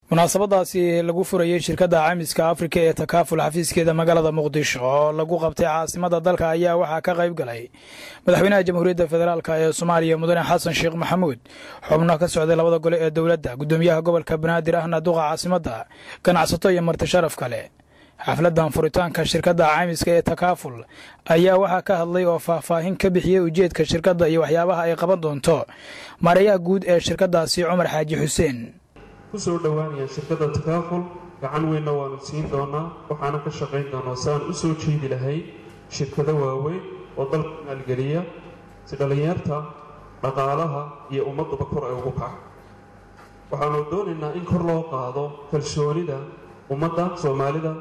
munaasabadaasi lagu furayey shirkadda caymiska afrika ee takaaful xafiiskeeda magaalada muqdisho oo lagu qabtay caasimada dalka ayaa waxaa ka qayb galay madaxweynaha jamhuuriyadda federaalk ee soomaaliya mudane xasan sheekh maxamuud xubno ka socday labada gole ee dowladda gudoomiyaha gobolka banaadir ahna duqa caasimadda ganacsato iyo marti sharaf kale xafladan furitaanka shirkadda caymiska ee takaaful ayaa waxaa ka hadlay oo faahfaahin ka bixiyey ujeedka shirkadda iyo waxyaabaha ay qaban doonto maareeyaha guud ee shirkaddaasi cumar xaaji xuseen kusoo dhowaanaya shirkadda takaaful gacan weynna waanu siin doonaa waxaana ka shaqayn doonaa si aan u soo jeedi lahay shirkado waaweyn oo dalka maalgeliya si dhallinyarta dhaqaalaha iyo ummadduba kor ay ugu kaco waxaanu doonaynaa in kor loo qaado kalsoonida ummadda soomaalida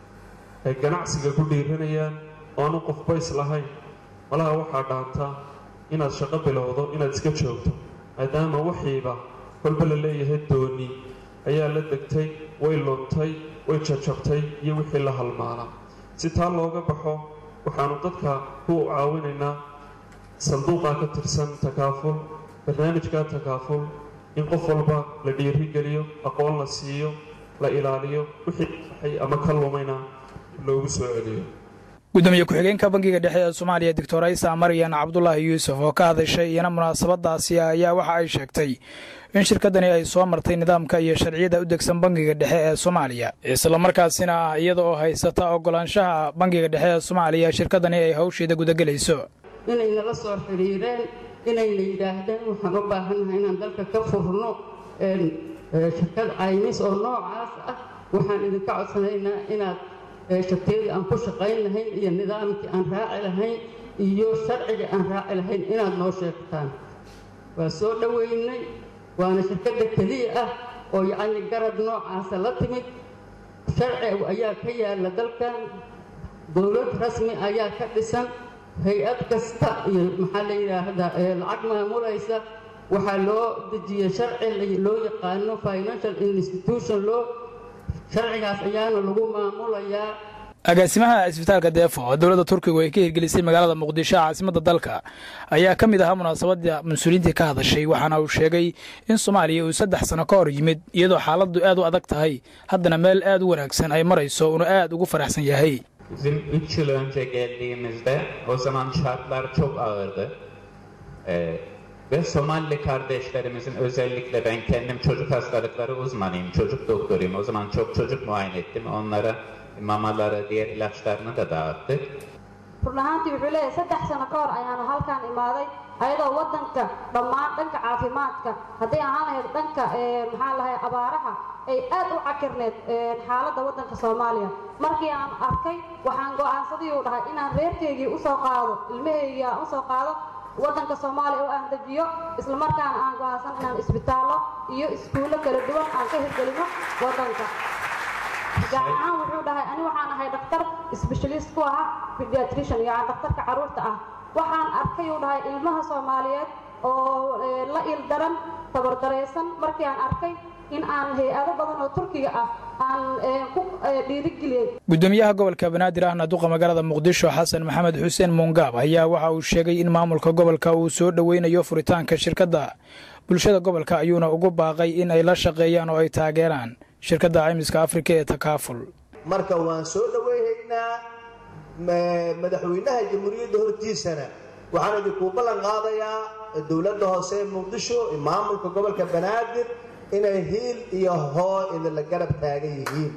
ay ganacsiga ku dhiiranayaan oo aanu qofbays lahayn malaha waxaa dhaanta inaad shaqo bilowdo inaad iska joogto maadaama wixiiba kolba la leeyahay dooni ayaa la degtay way luntay way jajabtay iyo wixii la halmaanaa si taa looga baxo waxaanu dadka ku caawinaynaa sanduuqa ka tirsan takaaful barnaamijka takaaful in qof walba la dhiirigeliyo aqoon la siiyo la ilaaliyo wixii saxay ama ka lumayna loogu soo celiyo gudoomiye ku-xigeenka bangiga dhexe ee soomaaliya doctor aysa maryan cabdulaahi yuusuf oo ka hadashay iyana munaasabadaasi ayaa waxa ay sheegtay in shirkadani ay soo martay nidaamka iyo sharciyada u degsan bangiga dhexe ee soomaaliya islamarkaasina ah iyada oo haysata ogolaanshaha bangiga dhexe ee soomaaliya shirkadani ay hawsheeda gudagelayso inay nala soo xidhiireen inayna yidhaahdeen waxaan u baahannahay inaan dalka ka furno shirkad caymis oo noocaas ah waxaan idinka codsanaynaa inaad shatiyadii aan ku shaqayn lahayn iyo nidaamkii aan raaci lahayn iyo sharcigii aan raaci lahayn inaad noo sheegtaan waa soo dhoweynay waana shirkadda keliya ah oo yacni garab noocaasa la timid sharci ayaa ka yaalla dalkan dowlad rasmi ayaa ka dhisan hay-ad kasta iyo maxaa la yidhaahdaa lacag maamulaysa waxaa loo dejiyey sharci loo yaqaano financial institution loo sharcigaas ayaana lagu maamulayaa agaasimaha isbitaalka deefo oo dowladda turkigu ay ka hirgelisay magaalada muqdisho caasimadda dalka ayaa ka mid ahaa munaasabadda mas-uuliyiintii ka hadashay waxaana uu sheegay in soomaaliya uu saddex sano ka hor yimid iyadoo xaaladdu aad u adag tahay haddana meel aad u wanaagsan ay marayso uuna aad ugu faraxsan yahay Bizim 3 yıl önce geldiğimizde o zaman şartlar çok ağırdı. Ee, ve Somalili kardeşlerimizin özellikle ben kendim çocuk hastalıkları uzmanıyım, çocuk doktoruyum. O zaman çok çocuk muayene ettim. Onlara mamaları, diğer ilaçlarını da dağıttık. run ahaantii wuxuu leeyahay saddex sano ka hor ayaanu halkaan imaaday ayadoo waddanka dhammaan dhanka caafimaadka hadday ahaan lahayd dhanka maxaa lahay abaaraha ay aad u cakirneed xaaladda waddanka soomaaliya markii aan arkay waxaan go'aansadii uu dhahay inaan reerkaygii usoo qaado ilmahaygii aan usoo qaado waddanka soomaaliya oo aan dejiyo islamarkaana aan go'aansan inaan isbitaallo iyo iskuullo kala duwan aan ka hirgelino waddanka gaar ahaan wuxuu dhahay ani waxaan ahay dhakhtar sbeshalist ku ahaa pediatrician yani dhakhtarka carruurta ah waxaan arkay uu dhahay ilmaha soomaaliyeed oo la il daran tabardaraysan markii aan arkay in aan hay-ado badan oo turkiga ah aan ku dhiirigeliyey gudoomiyaha gobolka banaadir ahna duqa magaalada muqdisho xasan maxamed xuseen muungaab ayaa waxa uu sheegay in maamulka gobolka uu soo dhoweynayo furitaanka shirkadda bulshada gobolka ayuuna ugu baaqay in ay la shaqeeyaan oo ay taageeraan shirkadda caymiska afrika ee takaaful marka waan soo dhoweynaynaa madaxweynaha jamhuuriyadda hortiisana waxaan idinkuu ballan qaadayaa dowladda hoose ee muqdisho maamulka gobolka banaadir inay hiil iyo hoo idinla garab taagan yihiin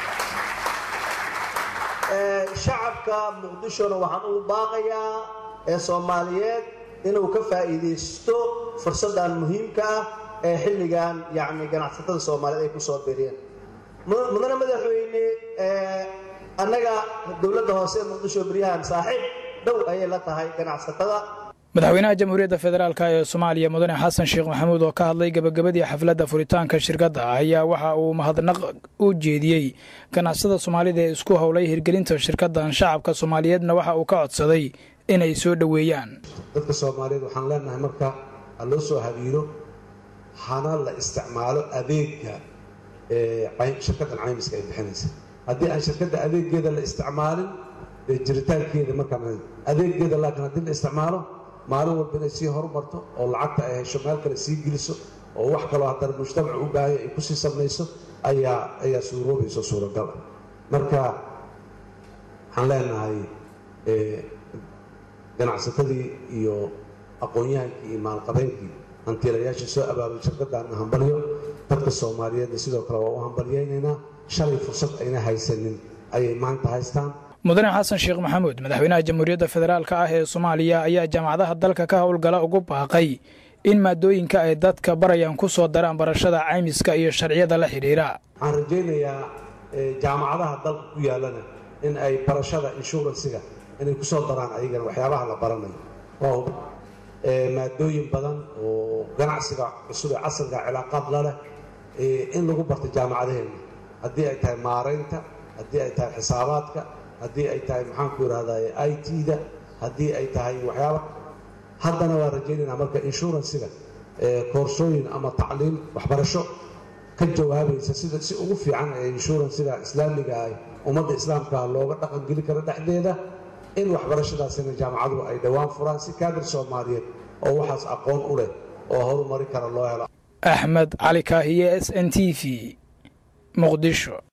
shacabka muqdishona waxaan ugu baaqayaa ee soomaaliyeed inuu ka faa'iidaysto fursaddan muhiimka ah ee xilligan yacni ganacsatada soomaaliyeed ay ku soo biriyeen mudane madaxweyne annaga dowladda hoose ee muqdisho beryahan saaxiib dhow ayay la tahay ganacsatada madaxweynaha jamhuuriyadda federaalk ee soomaaliya mudane xasan sheekh maxamuud oo ka hadlay gebagabadii xafladda furitaanka shirkadda ayaa waxa uu mahadnaq u jeediyey ganacsada soomaalida ee isku howlay hirgelinta shirkaddan shacabka soomaaliyeedna waxa uu ka codsaday inay soo dhoweeyaan dadka soomaaliyeed waxaan leenahay marka ha loo soo habiiro hana la isticmaalo adeega shirkaddan caymiska ay bixinaysa haddii aan shirkadda adeegeeda la isticmaalin jiritaankeeda markaa adeegeeda laakiin haddii la isticmaalo maalin walba inay sii horumarto oo lacagta ay hesho meel kale sii geliso oo wax kaloo haddana mujtamacu u baahanya ay kusii samayso ayaa ayaa suuroobayso suuragal ah marka waxaan leenahay ganacsatadii iyo aqoon-yahankii iyo maalqabeenkii hantiilayaashii soo abaabay shirkadaana hambalyo dadka soomaaliyeedna sidoo kale waa u hambalyaynaynaa shalay fursad ayna haysanin ayay maanta haystaan mudane xasan sheekh maxamuud madaxweynaha jamhuuriyadda federaalk ah ee soomaaliya ayaa jaamacadaha dalka ka howlgala ugu baaqay in maadooyinka ay dadka barayaan ku soo daraan barashada caymiska iyo sharciyada la xidhiira waxaan rajaynayaa jaamacadaha dalka ku yaalana in ay barashada inshuransiga inay ku soo daraan ayagana waxyaabaha la baranayo waa maadooyin badan oo ganacsiga cusub ee casriga cilaaqaad la leh in lagu barto jaamacadaheenna haddii ay tahay maaraynta haddii ay tahay xisaabaadka haddii ay tahay maxaanku idhahday i t-da haddii ay tahay waxyaaba haddana waa rajaynaynaa marka inshuransiga koorsooyin ama tacliim waxbarasho ka jawaabaysa sida si ugu fiican ee inshuransiga islaamiga ah ummadda islaamkaa looga dhaqangeli karo dhexdeeda in waxbarashadaasina jaamacadu ay dhowaan furaan si kaadir soomaaliyeed oo waxaas aqoon u leh oo horumari kara loo helo axmed cali kaahiye s n t v muqdisho